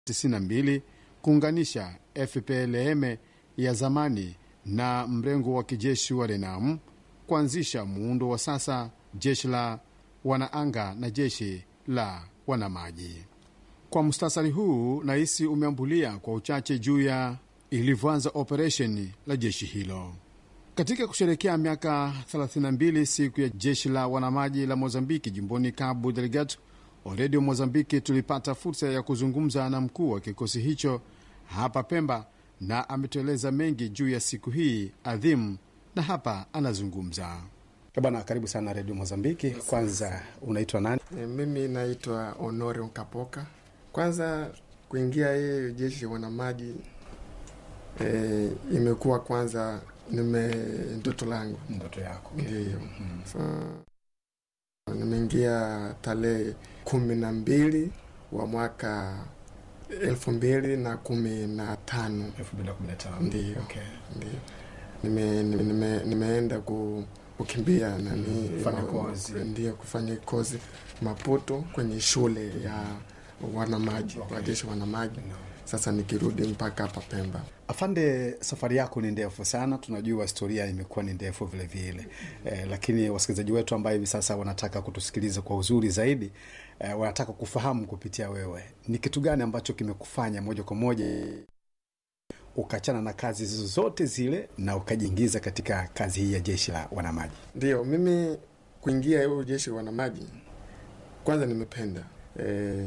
92 kuunganisha FPLM ya zamani na mrengo wa kijeshi wa RENAM kuanzisha muundo wa sasa jeshi la wanaanga na jeshi la wanamaji. Kwa mustasari huu, nahisi umeambulia kwa uchache juu ya ilivyoanza operesheni la jeshi hilo katika kusherekea miaka 32 siku ya jeshi la wanamaji la Mozambiki jimboni Cabo Delgado. Redio Mozambiki tulipata fursa ya kuzungumza na mkuu wa kikosi hicho hapa Pemba, na ametueleza mengi juu ya siku hii adhimu, na hapa anazungumza. Bwana, karibu sana Redio Mozambiki. Kwanza unaitwa nani? E, mimi naitwa Honore Nkapoka. Kwanza kuingia hii jeshi wanamaji e, imekuwa kwanza nime ndoto langu Ndoto yako ndiyo. So, nimeingia tarehe kumi na mbili wa mwaka elfu mbili na kumi na tano 2015. Ndiyo. Okay. ndiyo. Nime, nime, nime, nimeenda ku, kukimbia nani Kufanya kozi. ndio kufanya kozi Maputo kwenye shule ya wanamaji Okay. wajeshi wanamaji. Sasa nikirudi mpaka hapa Pemba. Afande, safari yako ni ndefu sana, tunajua historia imekuwa ni ndefu vile vile eh, lakini wasikilizaji wetu ambayo hivi sasa wanataka kutusikiliza kwa uzuri zaidi eh, wanataka kufahamu kupitia wewe ni kitu gani ambacho kimekufanya moja kwa moja ukachana na kazi zote zile na ukajiingiza katika kazi hii ya jeshi la wanamaji. Ndio mimi kuingia hiyo jeshi wanamaji, kwanza nimependa e,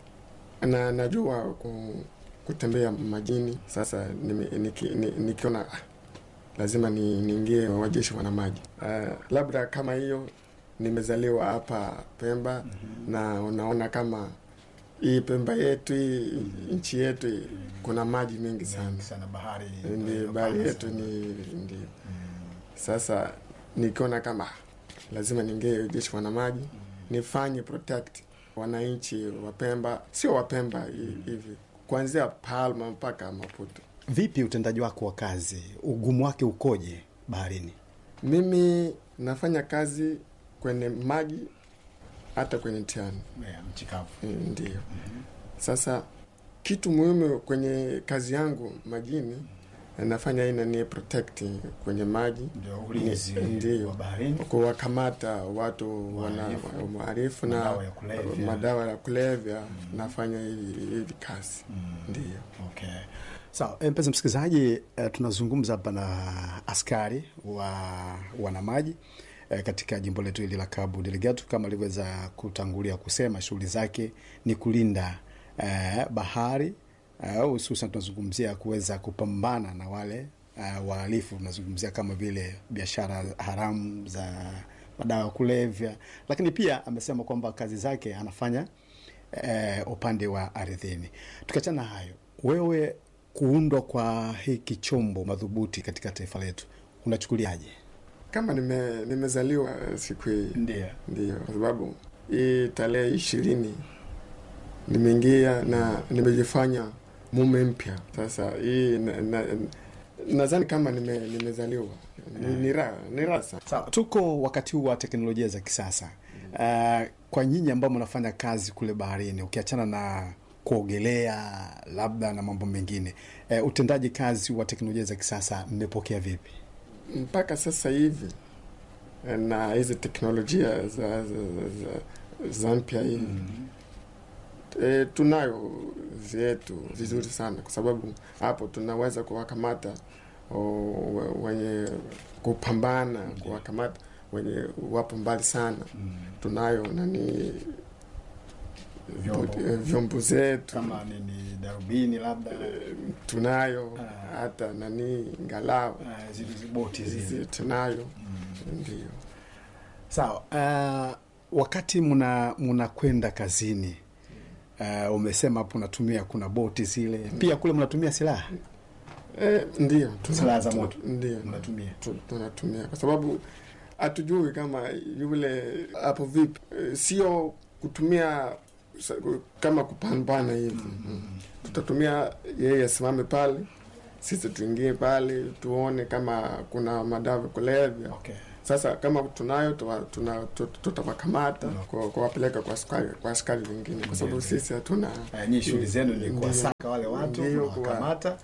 na najua ku, kutembea majini. Sasa nime, niki, ni, nikiona ah, lazima ni, niingie wajeshi wanamaji. Uh, labda kama hiyo nimezaliwa hapa Pemba na unaona kama hii Pemba yetu hii nchi yetu hii, kuna maji mengi sana sana bahari ndi bahari yetu ni ndio. Sasa nikiona kama ah, lazima niingie jeshi wanamaji nifanye protect wananchi wa Pemba, sio wa Pemba hi- hivi, kuanzia Palma mpaka Maputo. Vipi utendaji wako wa kazi, ugumu wake ukoje baharini? Mimi nafanya kazi kwenye maji hata kwenye mtihani Mchikavu. ndio. Sasa kitu muhimu kwenye kazi yangu majini nafanya ina ni protect kwenye maji Ndio ulinzi Ndio. wa baharini. kuwakamata watu wana Wahalifu. wahalifu na Madawa ya kulevya. madawa ya kulevya nafanya hivi hivi kazi ndio. Okay. Sawa, so, mpenzi msikilizaji, uh, tunazungumza hapa na askari wa wanamaji uh, katika jimbo letu hili la Cabo Delgado. Kama alivyoweza kutangulia kusema, shughuli zake ni kulinda uh, bahari uh, hususan tunazungumzia kuweza kupambana na wale uh, wahalifu. Tunazungumzia kama vile biashara haramu za madawa ya kulevya, lakini pia amesema kwamba kazi zake anafanya eh, upande wa ardhini. Tukiachana na hayo, wewe kuundwa kwa hiki chombo madhubuti katika taifa letu unachukuliaje? Kama nime, nimezaliwa siku hii Ndio. ndio, kwa sababu hii tarehe ishirini nimeingia na nimejifanya mume mpya. Sasa hii na, na, nadhani kama nime, nimezaliwa ni, ni raha ni raha sana. Sawa, tuko wakati huu wa teknolojia za kisasa. Uh, kwa nyinyi ambao mnafanya kazi kule baharini, ukiachana na kuogelea labda na mambo mengine, uh, utendaji kazi wa teknolojia za kisasa mmepokea vipi? mpaka sasa hivi na hizi teknolojia za, za, za, za mpya hii e, tunayo vyetu vizuri sana, kwa sababu hapo tunaweza kuwakamata o, we- wenye kupambana, kuwakamata wenye wapo mbali sana. Tunayo nani Vyombo. eh, vyombo zetu Kama nini, darubini labda tunayo Ah. hata nani ngalao uh, zile boti zile zi- tunayo ndio. Sawa. Uh, wakati mna mnakwenda kazini uh, umesema hapo unatumia kuna boti zile pia kule mnatumia silaha Eh, ndio tuna- Silaha za tuna- moto. ndio mnatumia tu- tunatumia kwa sababu hatujui kama yule hapo vipi. Eh, sio kutumia sa- kama kupambana hivi mm. Tutatumia yeye asimame pale, sisi tuingie pale tuone kama kuna madawa ya kulevya okay. Sasa kama tunayo tuwa- tuna- tut- tutawakamata Mm. kwa- kuwapeleka kwa askari kwa askari wengine, kwa sababu Ndio, sisi hatuna Eh, nyinyi shughuli zenu ni Ndio. kuwasaka wale watu, Ndio, kuwa- kuwakamata,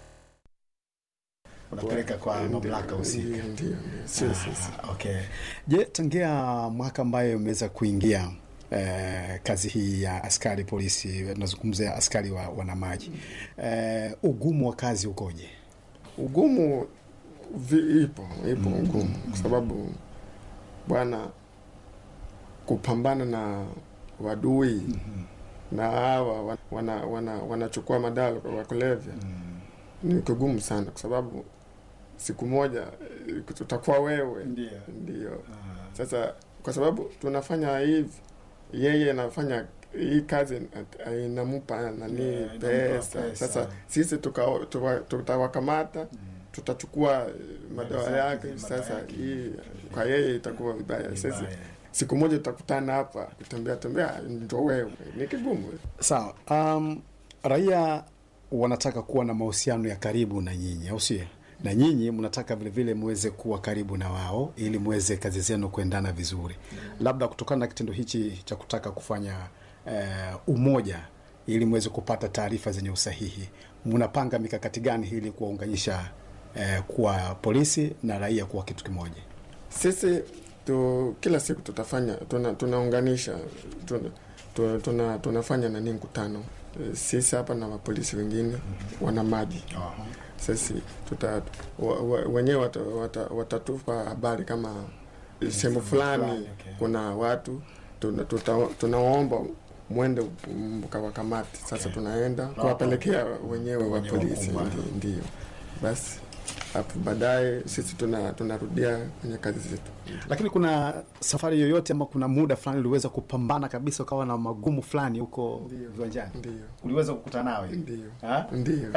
unapeleka kwa Ndio, mamlaka husika. ndio, ndio, ndio. Sio sisi. Ah, okay. Je, tangia mwaka ambayo umeweza kuingia eh, kazi hii ya askari polisi, tunazungumzia askari wa wanamaji, eh, ugumu wa kazi ukoje? Ugumu vi, ipo ipo Mm, ugumu mm, kwa sababu bwana, kupambana na wadui na hawa wa- wana wana wanachukua madawa wa kulevya ni kigumu sana, kwa sababu siku moja eh, tutakuwa wewe Ndio. ndio. Sasa kwa sababu tunafanya hivi, yeye anafanya hii kazi eh, inampa nani Yeah, inampa pesa. pesa. Sasa sisi tuka- tuwa- tutawakamata tutachukua eh, madawa zake, yake. madawa Sasa yake. hii kwa yeye itakuwa vibaya. Sisi siku moja tutakutana hapa kutembea tembea, ndo wewe, ni kigumu. Sawa. Um, raia wanataka kuwa na mahusiano ya karibu na nyinyi, au sio? Na nyinyi mnataka vilevile muweze kuwa karibu na wao ili muweze kazi zenu kuendana vizuri. Labda kutokana na kitendo hichi cha kutaka kufanya eh, umoja ili muweze kupata taarifa zenye usahihi, mnapanga mikakati gani ili kuwaunganisha eh, kuwa polisi na raia kuwa kitu kimoja? Sisi tu, kila siku tutafanya tuna, tunaunganisha tuna, tuna, tuna, tunafanya nani mkutano Eh, sisi hapa na mapolisi wengine wana maji sisi tuta wa, wa, wenyewe wata, wata, watatupa habari kama sehemu fulani okay. kuna watu tuna, tuta, tunaomba mwende mkawakamati. Sasa Okay. tunaenda kuwapelekea wenyewe wa Wenyewe polisi, wakumbana. ndio ndio. Basi hapo baadaye sisi tuna tunarudia kwenye kazi zetu. Lakini kuna safari yoyote ama kuna muda fulani uliweza kupambana kabisa ukawa na magumu fulani huko Ndio. viwanjani? Ndio Uliweza kukutana nawe ndio Ha? ndio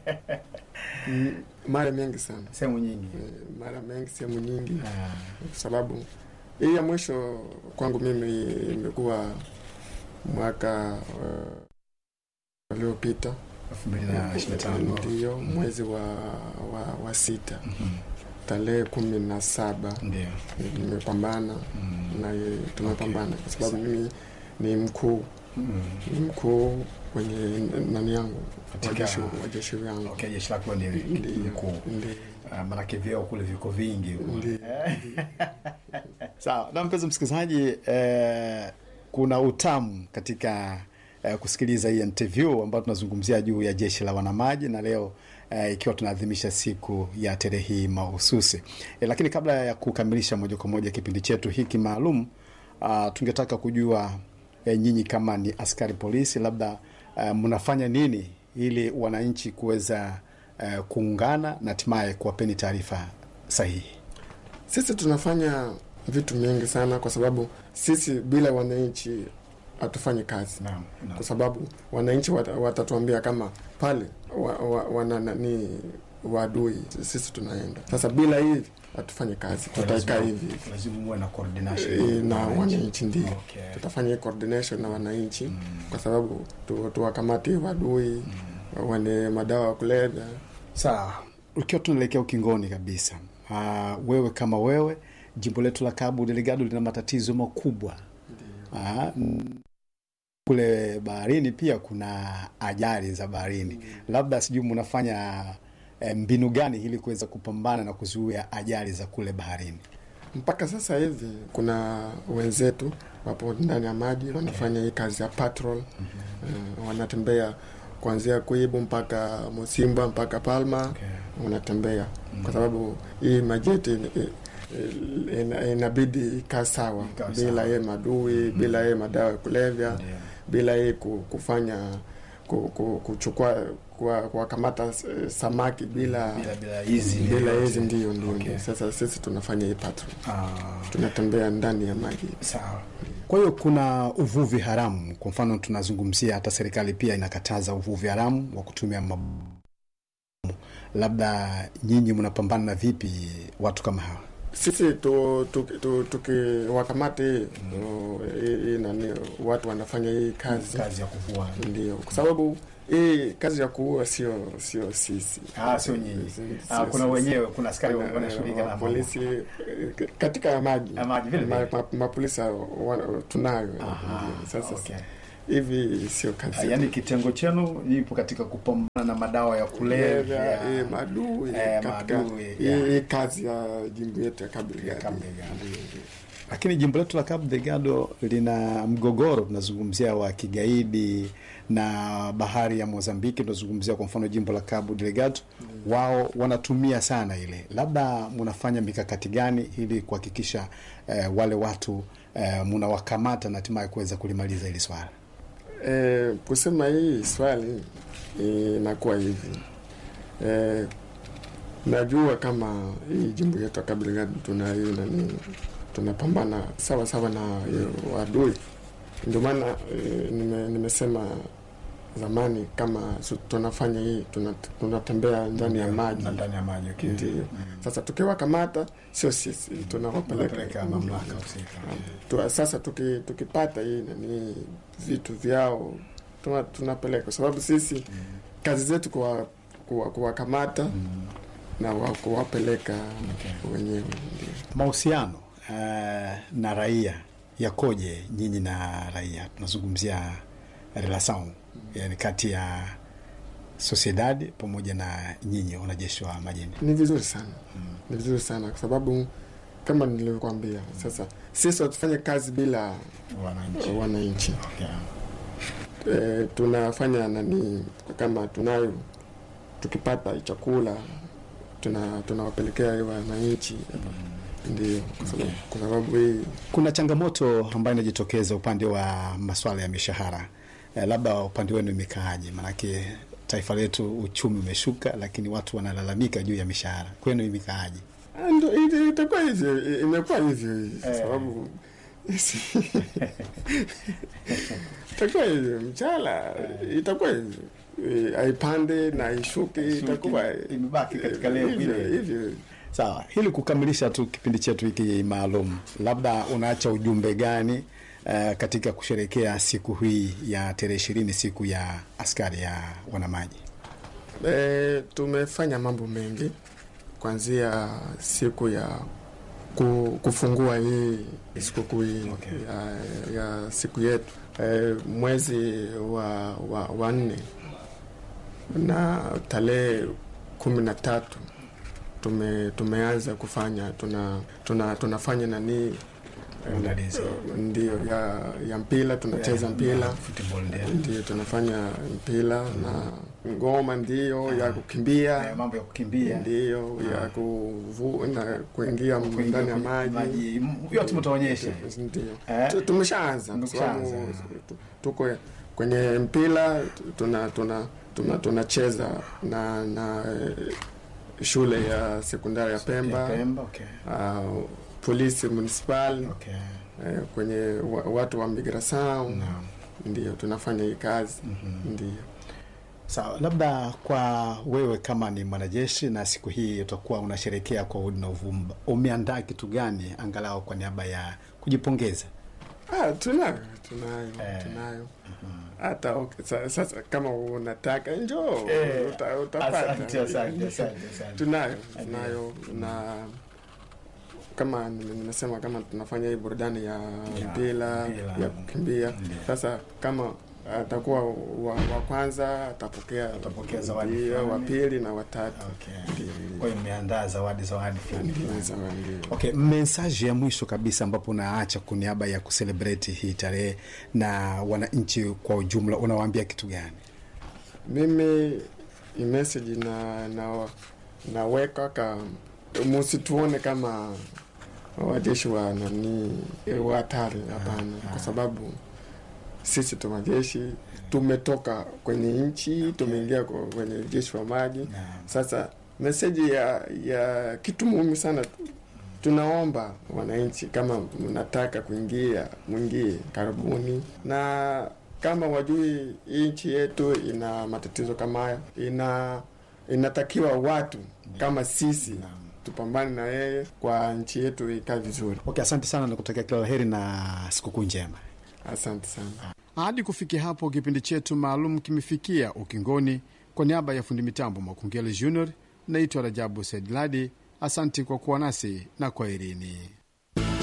Mm, mara mengi sana sehemu nyingi? Eh, mara mengi, sehemu nyingi, Ah, kwa sababu hii ya mwisho kwangu mimi imekuwa mwaka uh, uliopita elfu mbili na ishirini na tano. ndio mwezi wa, wa, wa sita Mhm. tarehe kumi na saba Ndio. nimepambana Mm. na yeye, tumepambana kwa sababu mimi ni mkuu Mm. ni mkuu kwenye nani yangu Katika- wajeshi wajeshi wangu Okay, jeshi lako ni Ndio, mkuu. ndio, Ah, Maanake vyeo kule viko vingi huko. ndio. Sawa, na mpenzi msikilizaji, eh, kuna utamu katika eh, kusikiliza hii interview ambayo tunazungumzia juu ya jeshi la wanamaji na leo eh, ikiwa tunaadhimisha siku ya tarehe hii mahususi eh, lakini kabla ya kukamilisha moja kwa moja kipindi chetu hiki maalum ah, tungetaka kujua eh, nyinyi kama ni askari polisi, labda eh, mnafanya nini ili wananchi kuweza eh, kuungana na hatimaye kuwapeni taarifa sahihi. Sisi tunafanya vitu mingi sana, kwa sababu sisi bila wananchi hatufanyi kazi, Naam, naam. kwa sababu wananchi wata- watatuambia kama pale wa, wa, wana nani wadui, sisi tunaenda sasa. Bila hivi hatufanyi kazi, tutaikaa hivi hivi lazima muwe na coordination Eh, na wananchi. wananchi ndio Okay. tutafanya hii coordination na wananchi Mm. kwa sababu tu- tuwakamate wadui wane madawa ya kulevya. Sawa, ukiwa tunaelekea ukingoni kabisa, ah, wewe kama wewe, jimbo letu la Cabo Delgado lina matatizo makubwa. Ah, mm, kule baharini pia kuna ajali za baharini, labda sijui mnafanya eh, mbinu gani ili kuweza kupambana na kuzuia ajali za kule baharini? Mpaka sasa hivi kuna wenzetu wapo ndani ya maji wanafanya hii kazi ya patrol. Eh, wanatembea kuanzia Kuibu mpaka Musimba mpaka Palma wanatembea kwa sababu hii majeti eh, eh, ina- inabidi ikaa sawa Ikae bila sawa. yeye madui bila yeye madawa ya kulevya Ndio. bila yeye ku- kufanya ku- ku- kuchukua kuwa- kuwakamata eh, samaki bila Bila bila hizi bila hizi ndio ndio Okay. ndio. Sasa sisi tunafanya hii patrol Ah, tunatembea ndani ya maji. Sawa. Kwa hiyo kuna uvuvi haramu. Kwa mfano, tunazungumzia hata serikali pia inakataza uvuvi haramu wa kutumia mabomu. Labda nyinyi mnapambana na vipi watu kama hawa? Sisi tu- tu- tu- tukiwakamata hii tu- hii- hii nani watu wanafanya hii kazi Kazi ya kuvua. ndio, kwa sababu hii kazi ya kuua sio sio sisi Ah, sio nyinyi. Si- Ah, sio kuna sisi. wenyewe, kuna askari Kuna, wanashughulika eh, na polisi eh, katika maji Ya maji, vile Ma- vile. ma- mapolisi wa- tunayo Aha, sasa okay. hivi sio Ah, kazi yaani kitengo chenu ipo katika kupambana na madawa ya kulevya kulevya eh, maadui Eh, katika maadui, hii yeah. hii kazi ya jimbo yetu ya Cabo Delgado. Cabo Delgado. Ndio, ndio. lakini jimbo letu la Cabo Delgado lina mgogoro, tunazungumzia wa kigaidi na bahari ya Mozambiki, tunazungumzia kwa mfano jimbo la Cabo Delgado, wao wanatumia sana ile. Labda mnafanya mikakati gani ili kuhakikisha eh, wale watu eh, mnawakamata na hatimaye kuweza kulimaliza hili swala? Eh, kusema hii swali inakuwa hivi eh, najua kama hii jimbo yetu ya Cabo Delgado tuna hii nani tunapambana sawa sawa na hiyo adui, ndio maana eh, nime, nimesema zamani kama su- tunafanya hii tuna- tunatembea ndani ya maji Na ndani ya maji okay. ndio. Sasa tukiwakamata sio sisi tunawapeleka Tunapeleka mamlaka husika. tu, sasa tuki, tukipata hii nani vitu vyao tuna, tunapeleka kwa sababu sisi kazi zetu kuwa kuwa- kuwakamata na wa- kuwapeleka Okay. wenyewe ndio. Mahusiano eh, na raia yakoje nyinyi na raia? Tunazungumzia relation yani kati ya sociedad pamoja na nyinyi wanajeshi wa majini. Ni vizuri sana ni vizuri sana kwa sababu kama nilivyokuambia, sasa sisi hatufanye kazi bila Wananchi. wananchi Okay. e, tunafanya nani kama tunayo tukipata chakula tuna tunawapelekea wananchi ndio kwa sababu, kwa sababu hii Kuna changamoto ambayo inajitokeza upande wa masuala ya mishahara eh, labda upande wenu imekaaje? Maanake taifa letu uchumi umeshuka, lakini watu wanalalamika juu ya mishahara. Kwenu imekaaje? Ah, ndo ita- itakuwa hivyo i- imekuwa hivyo kwa Eh. sababu itakuwa hivyo mchala itakuwa hivyo Eh, haipande na ishuke itakuwa imebaki katika leo hivyo vile. hivyo Sawa, ili kukamilisha tu kipindi chetu hiki maalum, labda unaacha ujumbe gani uh, katika kusherekea siku hii ya tarehe ishirini, siku ya askari ya wanamaji? E, tumefanya mambo mengi kuanzia siku ya ku, kufungua hii sikukuu hii Okay. ya, ya siku yetu e, mwezi wa, wa, wa nne na tarehe kumi na tatu tume, tumeanza kufanya tuna, tuna, tunafanya nani Maandalizi. ndio ya, ya mpira tunacheza mpira Football ndio. ndio tunafanya mpira na ngoma ndio ya kukimbia Eh, mambo ya kukimbia ndio ya kuvu, na kuingia ndani ya maji m- yote mtaonyesha. ndio Eh? Tu- tumeshaanza kwa sababu Tumeshaanza. tu- tuko kwenye mpira tuna tuna tuna tunacheza na na eh, shule ya sekondari ya Pemba, Pemba, okay. uh, polisi municipal Okay. eh, kwenye wa, watu wa migração Naam. ndio tunafanya hii kazi Mhm. ndio Sawa, labda kwa wewe kama ni mwanajeshi na siku hii utakuwa unasherekea kwa udi na uvumba, umeandaa kitu gani angalau kwa niaba ya kujipongeza? Ah, tunayo tunayo Eh. tunayo hata okay, sa- sasa kama unataka njoo Eh, uta, utapata Asante, asante, asante, asante. tunayo tunayo na kama nime- nimesema kama tunafanya hii burudani ya mpira mpira. ya kukimbia Ndio. sasa kama atakuwa wa, wa kwanza atapokea Atapokea zawadi ndio, wa fulani. pili na watatu Okay. Kwa hiyo mmeandaa zawadi zawadi fulani fulani. Ndio, ndio. Okay, mesaji ya mwisho kabisa ambapo unaacha kwa niaba ya kuselebreti hii tarehe na wananchi kwa ujumla, unawaambia kitu gani? mimi i message na na naweka ka musituone kama wajeshi wa nani wa hatari hapana kwa sababu sisi tu majeshi tumetoka kwenye nchi tumeingia kwa- kwenye jeshi wa maji Naam. sasa meseji ya ya kitu muhimu sana tunaomba wananchi kama mnataka kuingia mwingie karibuni na kama wajui hii nchi yetu ina matatizo kama haya ina inatakiwa watu kama sisi tupambane na yeye kwa nchi yetu ikae vizuri Okay, asante sana, nakutakia kila la heri na sikukuu njema. asante sana Hadi kufikia hapo, kipindi chetu maalum kimefikia ukingoni. Kwa niaba ya fundi mitambo Makungele Junior, naitwa Rajabu Saidladi. Asanti kwa kuwa nasi na kwaherini.